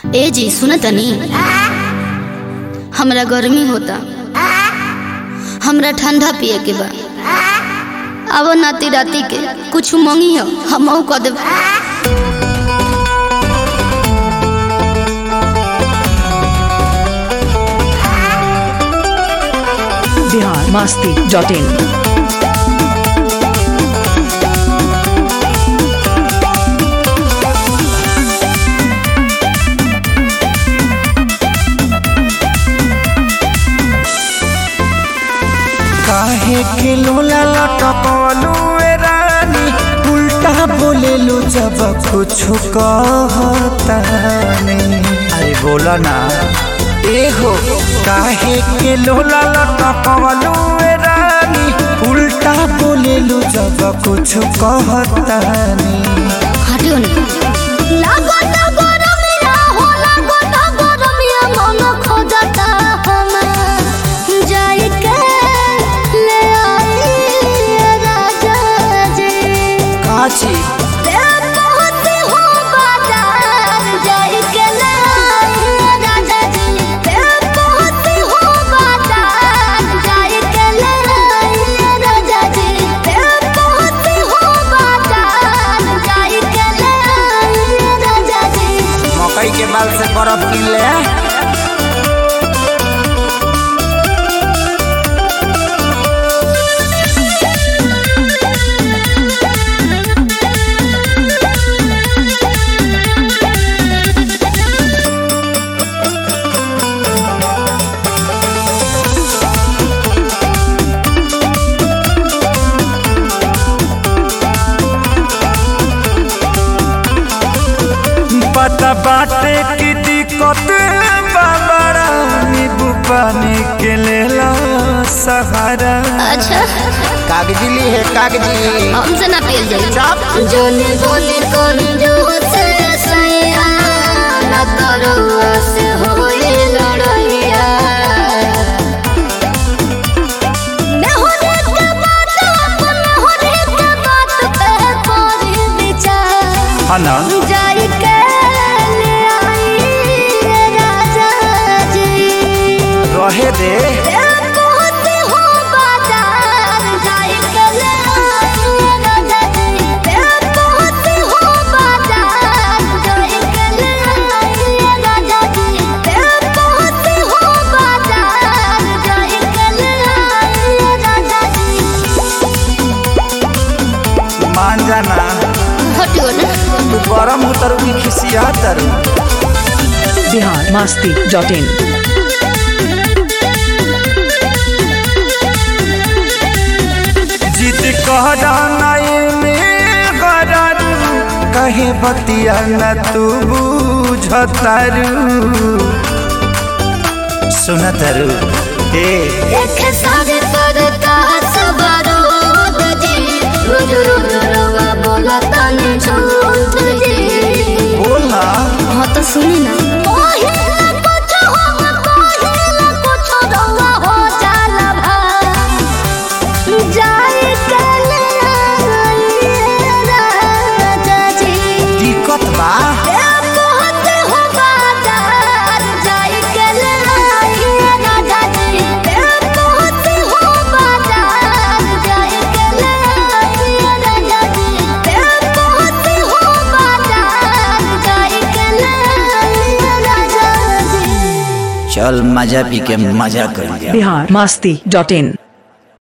ए जी सुन तनी हमरा गर्मी होता हमरा ठंडा पिए के बा अब नाती राती के कुछ मंगी हो हम कह देब बिहार मस्ती डॉट इन काहे के लोला लटकलू ए रानी उल्टा बोलेलू जब कुछ कहतानी अरे बोला ना ए हो काहे के लोला लटकलू ए रानी उल्टा बोलेलू जब कुछ कहतानी हटियो ना काची मकई के बाल से बर्फ किन ले पता बाटे की दिक्कत बाबरा नींबू पानी के लेला सहारा अच्छा कागजी ली है कागजी हमसे ना पियल जाई जोने बोले कौन जो से सैया ना करो से होए लड़ैया मैं होने के बात अपन होने के बात पे कोरी विचार है ना जाई के ले आई रे राजा जी रहे दे मान जाना तू गरम उतरू की खिसिया तरू बिहार मस्ती डॉट इन जिद कहरा नाई में गरारू कहे बतिया न तू बुझतारू सुनतरू ए बोला हाँ तो सुनी ना दिक्कत बा चल मजा पी के मजा कर लिया बिहार मस्ती डॉट इन